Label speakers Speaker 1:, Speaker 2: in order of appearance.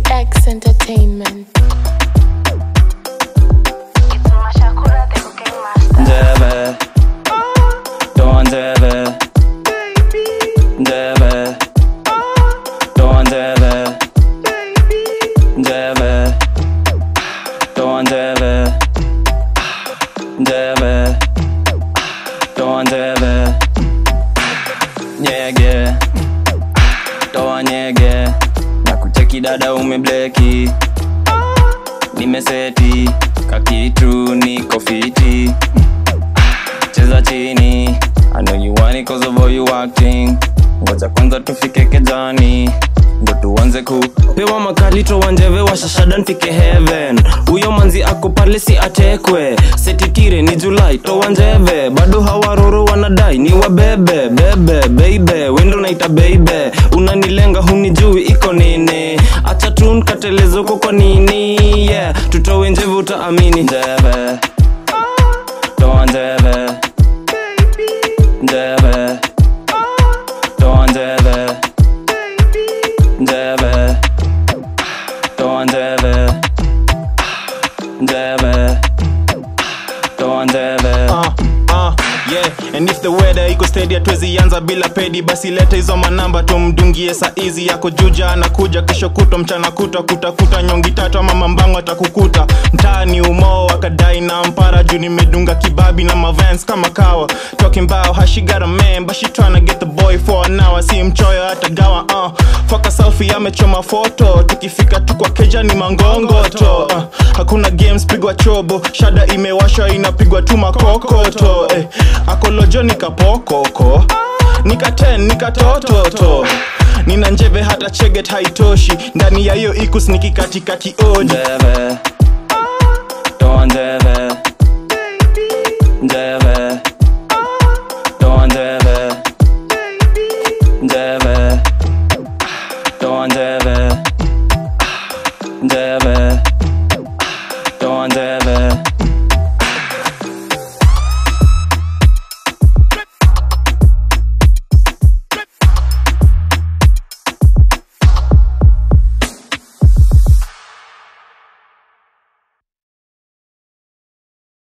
Speaker 1: X Entertainment.
Speaker 2: Njeve Toa njeve Njeve Toa njeve Njeve Toa njeve Njeve Toa njeve Nyege Toa nyege Na kucheki dada umebleki Nimeseti Kakitu niko fiti cheza chini I know you want it cause of all you acting ngoja kwanza tufike kejani ndo tuanze ku pewa makali towanjeve washashada nfike heaven huyo manzi ako pale si atekwe setitire ni julai towanjeve bado hawaroro wanadai ni wabebe bebe beibe wendo naita beibe unanilenga hunijui iko nini acha tu nkatelezoko kwa nini yeah tutowe njeve utaamini njeve toa njeve njeve toa njeve njeve toa njeve njeve toa njeve
Speaker 3: uh, uh, yeah. and if the weather iko steady hatuwezi anza bila pedi basi leta hizo manamba tumdungie saizi yako juja anakuja kesho kutwa mchana kutwa kutakuta nyongi tatu ama mambango atakukuta mtaani umoo akadai na mpara juu nimedunga kibabi na mavans kama kawa talking about how she got a man but she tryna get the boy for an hour si mchoyo hata gawa uh. foka selfie amechoma foto tukifika tu kwa keja ni mangongoto uh. hakuna games pigwa chobo shada imewashwa inapigwa tu makokoto eh. akolojo nikapokoko nikaten nikatototo nina njeve hata cheget haitoshi ndani ya hiyo ikus nikikatikati oji
Speaker 2: njeve toa njeve njeve toa njeve njeve toa njeve njeve